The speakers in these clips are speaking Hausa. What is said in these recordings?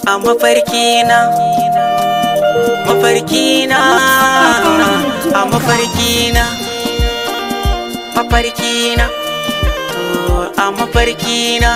a mafarkina mafarkina a mafarkina mafarkina a mafarkina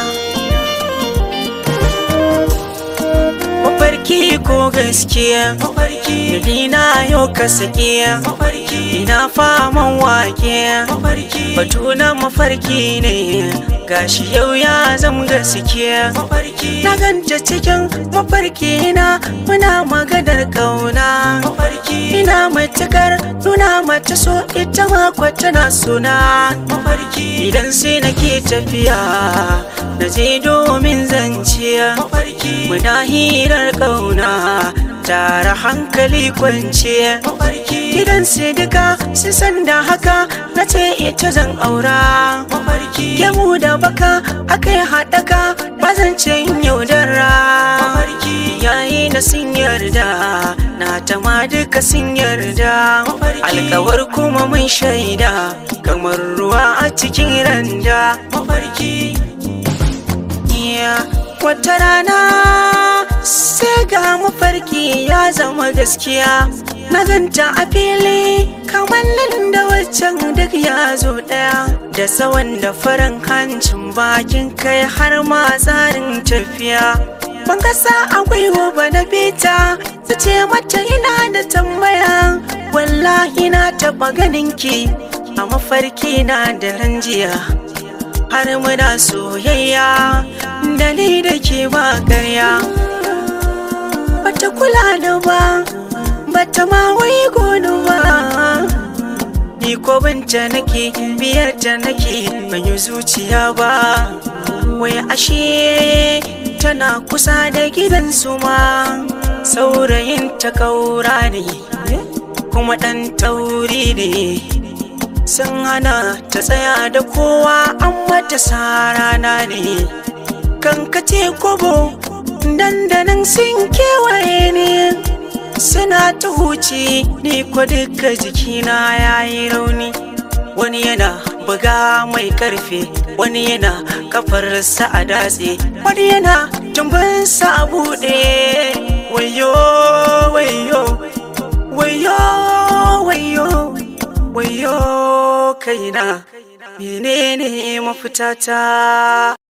mafarki ko gaskiya mafarki na yau ka sakiya mafarki ina faman wake mafarki batu na mafarki ne gashi yau ya zam gaskiya mafarki na ganta cikin mafarki na muna maganar kauna mafarki ina matukar nuna mata so ita ma tana suna mafarki idan sai nake tafiya na je domin zanciya mafarki muna hirar kauna tara hankali kwance mafarki gidan sai duka su san da haka na ce ita zan aura mafarki gemu da baka akai haɗaka bazance yaudara mafarki yayi na sun yarda na ta ma duka sun yarda alkawar kuma mun shaida kamar ruwa a cikin randa mafarki wata rana sai ga mafarki ya zama gaskiya na ganta a fili kamar da waccan duk ya zo daya da tsawon da farin hancin bakin kai har ma tsarin tafiya ban kasa akwai ba na bita su ce mata ina da tambaya wallahi na taba ganinki a mafarki na da ranjiya har muna soyayya da ni da ke ba karya bata kula da ba bata ma wai gonu ba ni ko binta nake biyar ta nake ban yi zuciya ba wai ashe tana kusa da gidan su ma saurayin ta kaura ne kuma ɗan tauri ne sun hana ta tsaya da kowa an mata sarana ne kankace kobo dandanan sun kewaye ne suna ta huce ni ko duka jikina ya yi rauni wani yana buga mai karfe wani yana kafarsa a datse wani yana tumbinsa a buɗe wayo wayo wayo wayo wayo kaina menene mafitata